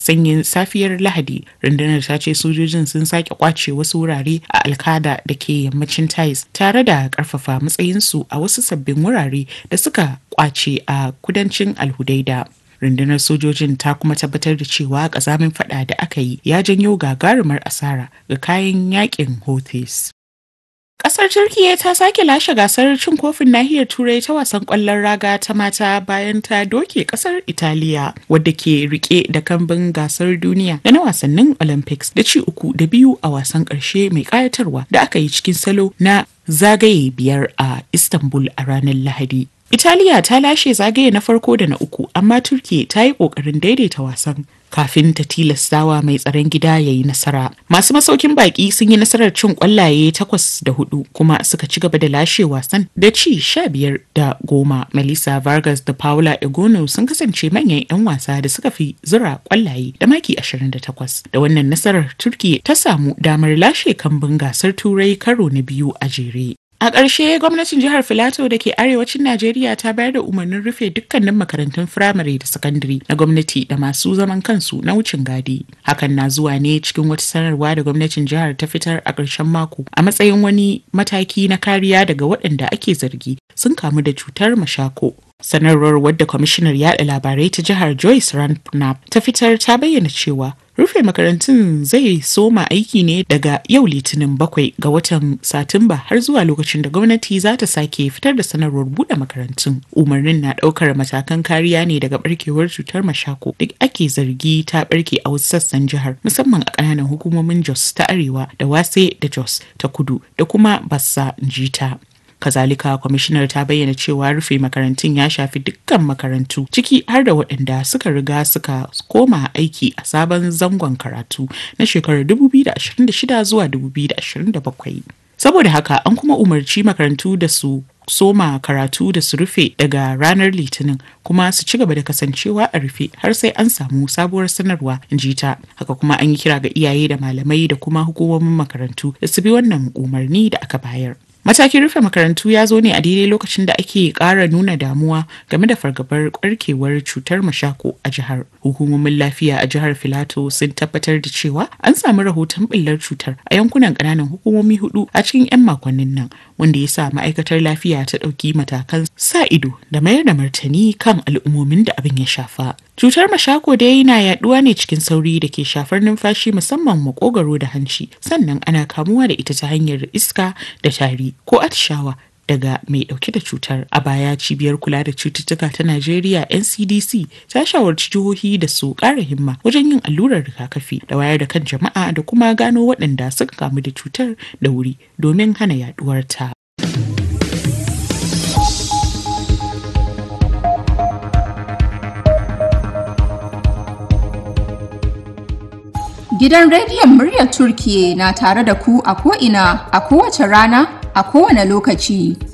sanyin safiyar lahadi rundunar ta ce sojojin sun sake kwace wasu wurare a alkada da ke yammacin tais tare da karfafa matsayinsu a wasu sabbin wurare da suka kwace a kudancin alhudaida rundunar sojojin ta kuma tabbatar da cewa kazamin fada da aka yi ya janyo gagarumar asara ga kayan yakin houthis Kasar Turkiyya ta sake lashe gasar cin kofin nahiyar Turai ta wasan kwallon raga ta mata bayan ta doke kasar Italiya wadda ke rike da kambin gasar duniya da na wasannin Olympics da ci uku da biyu a wasan ƙarshe mai ƙayatarwa da aka yi cikin salo na zagaye biyar a Istanbul a ranar Lahadi. Italiya ta lashe zagaye na farko da na uku amma Turkiyya ta yi ƙoƙarin daidaita wasan kafin ta tilastawa mai tsaron gida ya yi nasara. Masu masaukin baki sun yi nasarar cin kwallaye takwas da hudu kuma suka ci gaba da lashe wasan da ci sha biyar da goma. Melissa Vargas da Paula Egono sun kasance manyan 'yan wasa da suka fi zura kwallaye da maki 28. Da wannan nasarar Turkiyya ta samu damar lashe kambun gasar Turai karo na biyu a jere. A ƙarshe gwamnatin jihar Filato da ke arewacin Najeriya ta bayar da umarnin rufe dukkanin makarantun firamare da sakandare na gwamnati da masu zaman kansu na wucin gadi. Hakan na zuwa ne cikin wata sanarwa da gwamnatin jihar ta fitar a ƙarshen mako a matsayin wani mataki na kariya daga waɗanda ake zargi sun kamu da cutar mashako. Sanarwar wadda kwamishinar yada labarai ta jihar Joyce Ranpnap ta fitar ta bayyana cewa rufe makarantun zai soma aiki ne daga yau litinin bakwai ga watan satumba har zuwa lokacin da gwamnati za ta sake fitar da sanarwar buɗe makarantun umarnin na ɗaukar matakan kariya ne daga barkewar cutar mashako da ake zargi ta barke a wasu sassan jihar musamman a ƙananan hukumomin jos ta arewa da wase da jos ta kudu da kuma bassa jita kazalika kwamishinar ta bayyana cewa rufe makarantun ya shafi dukkan makarantu ciki har da waɗanda suka riga suka koma aiki a sabon zangon karatu na shekarar 2026 zuwa 2027 saboda haka an kuma umarci makarantu da su soma karatu da su rufe daga ranar litinin kuma su ci gaba da kasancewa a rufe har sai an samu sabuwar sanarwa in ji ta haka kuma an yi kira ga iyaye da malamai da kuma hukumomin makarantu da su bi wannan umarni da aka bayar Matakin rufe makarantu ya zo ne a daidai lokacin da ake ƙara nuna damuwa game da fargabar ƙarkewar cutar mashako a jihar. Hukumomin lafiya a jihar Filato sun tabbatar da cewa an samu rahoton ɓillar cutar a yankunan ƙananan hukumomi hudu a cikin 'yan makonnin nan, wanda ya sa ma'aikatar lafiya ta ɗauki matakan sa ido da mayar da martani kan al'ummomin da abin ya shafa. Cutar mashako dai na yaduwa ne cikin sauri da ke shafar numfashi musamman makogaro da hanci sannan ana kamuwa da ita ta hanyar iska da tari ko atishawa daga mai dauke da cutar a baya cibiyar kula da cututtuka ta Najeriya NCDC ta shawarci jihohi da su ƙara himma wajen yin allurar rigakafi da wayar da kan jama'a da kuma gano waɗanda suka kamu da cutar da wuri domin hana yaduwar ta. Gidan rediyon muryar Turkiye na tare da ku a ko'ina a kowace rana a kowane lokaci.